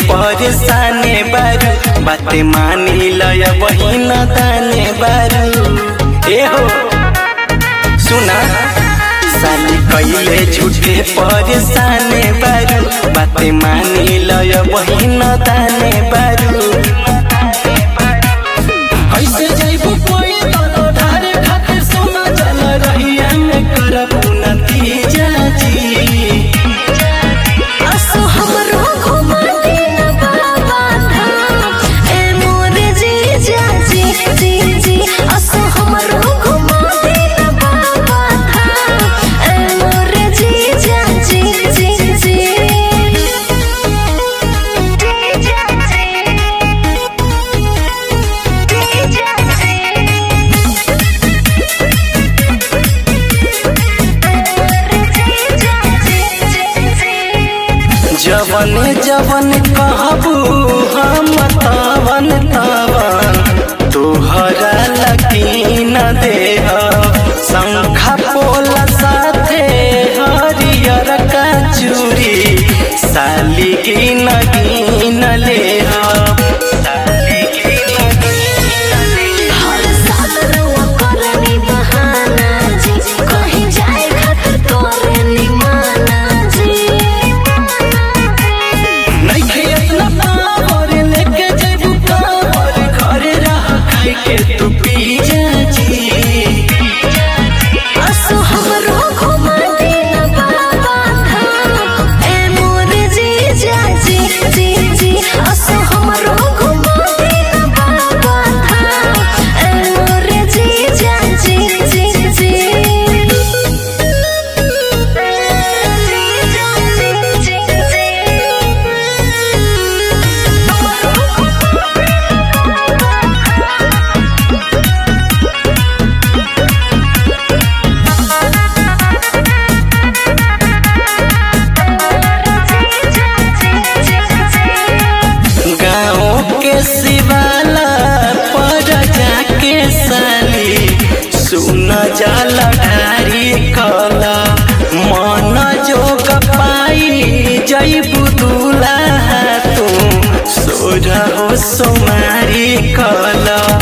परेशाने बारू बाते मानी लय बहिन दाने बारू ए हो सुना साली कैले झूठे परेशाने बारू बाते मानी लय बहिन दाने बारू ऐसे जैबू कोई तलो ढारे खातिर सोना चल रहिया में करब नतीजा जी असो हमरो घुमा दे न बाबा धाम ए मोर जीजा जी जी जी असो हमरो घुमा दे न बाबा धाम ए मोर जीजा जी जी जी जीजा जवन जवन कहबू हम तवन तवन तोहरा लकीन देह शंखा पोला साथे हरियर का चूड़ी साली की नगीन लेह साली की नगीन लेह हर साल रउआ करनी बहाना जी कहीं जाए खातिर करनी माना जी नइखे इतना पावर लेके जेबू पावर घरे रह खाई के तू पी जा जी असो हमरो घुमा दे न बाबा धाम ए मोर जीजा जी जी जी असो हमरो घुमा दे न बाबा धाम ए मोर जीजा जी जी जी गाँव के शिवाला पर जाके साली सुन जल ढारी कला मन जोग पाई जैबू दूल्हा तू सोरहो सोमारी कला